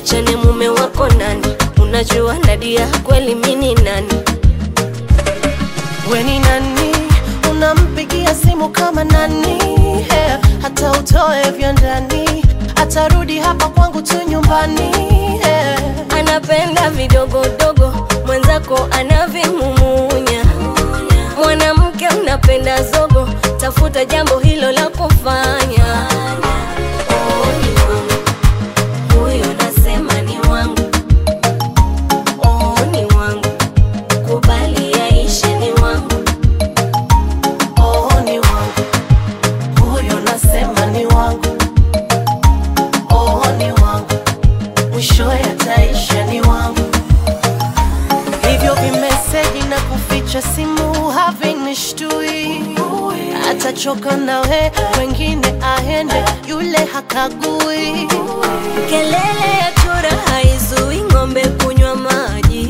niachane mume wako nani? Unajua Nadia kweli mini nani? We ni nani? Unampigia simu kama nani? Hey, hata utoe vya ndani, atarudi hapa kwangu tu nyumbani. Hey. Anapenda vidogodogo, mwenzako anavimumunya. Mwanamke unapenda zogo, tafuta jambo hilo la kufanya. Oh, ni wangu. Huyo nasema ni wangu. Oh, ni wangu. Kubali yaishe ni wangu. Oh, ni wangu huyo, nasema ni wangu. Oh, ni wangu mwishowe ataisha ni wangu. Hivyo vimeseji na kuficha simu havinishtui, atachoka nawe, wengine aende, yule hakagui. Kelele ya chura haizui ng'ombe kunywa maji.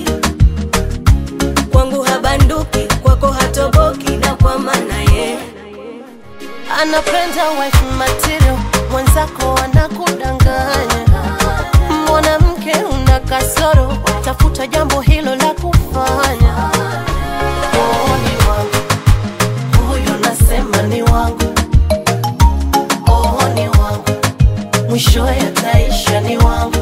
Kwangu habanduki, kwako hatoboki, na kwa maana ye Anapenda wife material, mwenzako anakudanganya. Mwanamke una kasoro, tafuta jambo hilo la kufanya. Oh, ni wangu huyo, nasema ni wangu. Oh, ni wangu mwishowe ataisha ni wangu.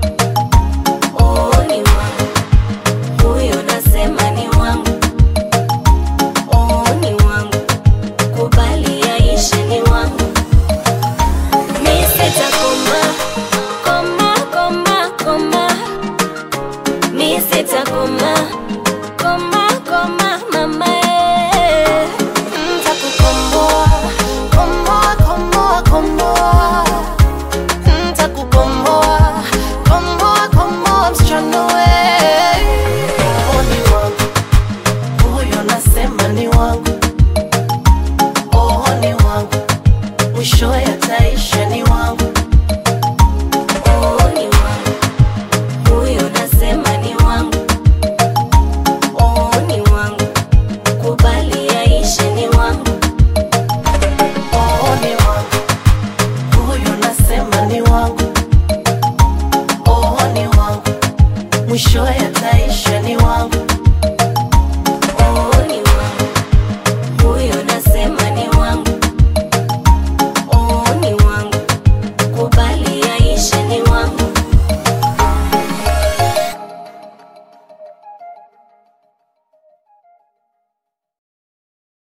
oh, ni wangu. Huyo nasema ni wangu. Oh, ni wangu. Kubali yaishe ni wangu. Mi sitakoma, koma, koma, koma. Mi sitakoma, koma, koma, mama eh. Ntakukomboa, komboa, komboa, komboa. Ntakukomboa, komboa, komboa, msichana we. Oh, ni wangu. Huyo nasema ni wangu. Oh, ni wangu. Mwishowe ataisha ni wangu. Oh, ni wangu. Huyo nasema ni wangu. Oh, ni wangu. Kubali yaishe ni wangu. Oh, ni wangu. Huyo nasema ni wangu. Oh, ni wangu. Mwishowe ataisha ni wangu.